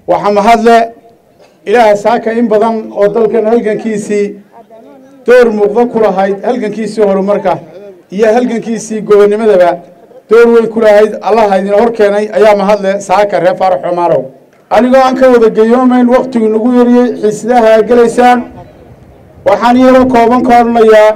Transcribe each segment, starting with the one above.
waxaa mahadle ilaaha saaka in badan oo dalkan halgankiisii door muuqda ku lahayd halgankiisii horumarka iyo halgankiisii gobonnimadaba door weyn ku lahayd allaha idin hor keenay ayaa mahadle saaka reer faarax xumaarow anigoo aan ka wada geyoomayn wakhtigu nagu yariyey xiisadaha aa gelaysaan waxaan iyadoo kooban ka odhanayaa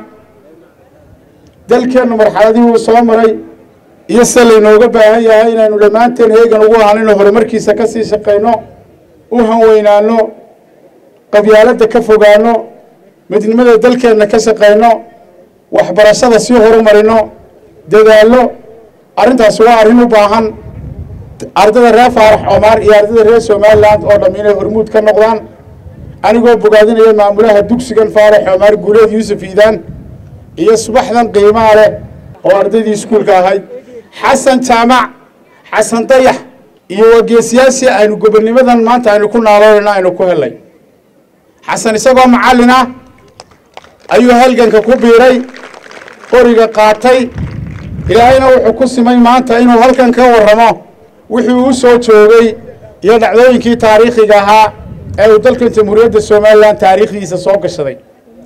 dalkeennu marxaladii uu soo maray iyo sida laynooga baahan yahay inaynu dhammaanteen heegan ugu ahanino horumarkiisa ka sii shaqayno u hanweynaano qabyaaladda ka fogaano midnimada dalkeenna ka shaqayno waxbarashada sii horumarino dadaallo arrintaasi waa arrin u baahan ardada reer faarax coomaar iyo ardada reer somalilan oo dhamm inay hormuud ka noqdaan anigoo bogaadinaya maamulaha dugsigan faarax coomaar guuleed yuusuf iidaan iyo subaxdan qiimaa leh oo ardaydii iskuulka ahayd xasan jaamac xasan dayax iyo wageesiyaashii aynu gobonnimadan maanta aynu ku naaloonayno aynu ku helay xasan isagoo macallin ah ayuu halganka ku biiray qoriga qaatay ilaahayna wuxuu ku simay maanta inuu halkan ka warramo wixii uu soo joogay iyo dhacdooyinkii taariikhiga ahaa ee uu dalkan jamhuuriyadda somalilan taariikhdiisa soo gashaday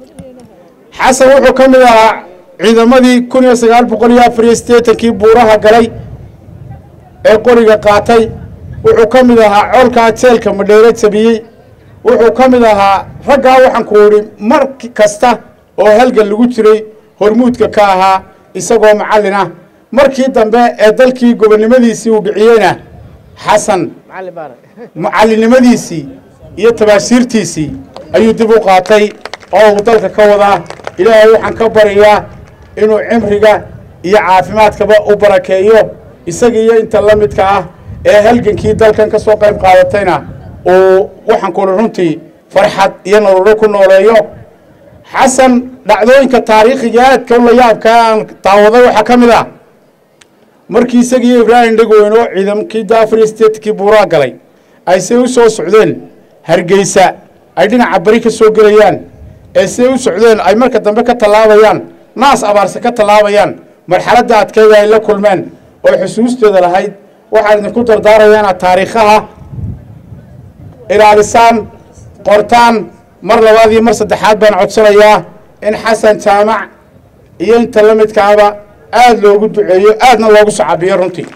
xasan wuxuu ka mid ahaa ciidamadii kun iyo sagaal boqol iyo afar iyo siddeetankii buuraha galay ee qoriga qaatay wuxuu ka mid ahaa coolkaa jeelka madheere jabiyey wuxuu ka mid ahaa raggaa waxaan ku idhi mar kasta oo halgan lagu jiray hormuudka ka ahaa isagoo macallin ah markii dambe ee dalkii gobonnimadiisii uu dhiciyeyna xasan macallinnimadiisii iyo tabaashiirtiisii ayuu dib u qaatay oo uu dalka ka wadaa ilaahay waxaan ka baryayaa inuu cimriga iyo caafimaadkaba u barakeeyo isaga iyo inta la midka ah ee halgankii dalkan ka soo qayb qaadatayna uu waxaan kuhi runtii farxad iyo nololo ku nooleeyo xasan dhacdooyinka taariikhiga aadka u la yaabkaa aan daawaday waxaa ka mid ah markii isagiiyo ibraahim dhegweyn oo ciidamkii daafar iyo steetkii buuraa galay ay say u soo socdeen hargeysa ay dhinaca bari ka soo gelayaan ee say u socdeen ay marka dambe ka tallaabayaan naas abaarse ka tallaabayaan marxaladda adkayga ay la kulmeen oo xusuustooda lahayd waxaan idinku dardaaraya inaad taariikhaha ilaalisaan qortaan mar labaad iyo mar saddexaad baan codsanayaa in xasan jaamac iyo inta la midkaaba aada loogu duceeyo aadna loogu sacabiyo runtii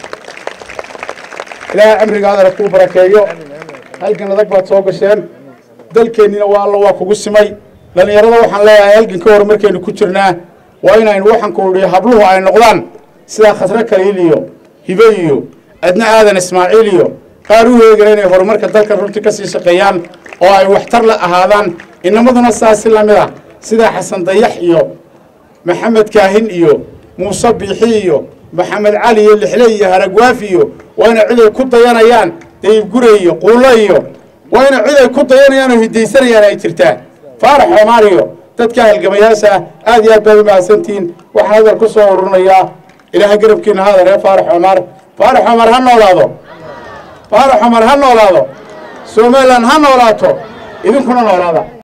ilaahay cimrigaadana kuu barakeeyo halgan adag baad soo gasheen dalkeennina waa alla waa kugu simay dhallinyarada waxaan leeyahay halgan ka hor markaynu ku jirnaa waa inaynu waxaan ku idhi habluhu ay noqdaan sida khasre kaliil iyo hibe iyo adna aadan ismaaciil iyo qaar u heegana inay horumarka dalkan runtii kasii shaqeeyaan oo ay waxtar la ahaadaan inamaduna saasi lamid ah sida xasan dayax iyo maxamed kaahin iyo muuse biixi iyo maxamed cali iyo lixle iyo haragwaafi iyo waa ina cid ay ku dayanayaan dayibgure iyo quulo iyo waa ina cid ay ku dayanayaan oo hidaysanayaan ay jirtaa faarax xoomaar iyo dadka halgamayaasha aad iyo aad baad u mahadsantihiin waxaan hadal ku soo ururinayaa ilaahay garabkiina haada reer faarax xoomaar faarax xoomaar ha noolaado faarax xoomaar ha noolaado somalilan ha noolaato idinkuna noolaada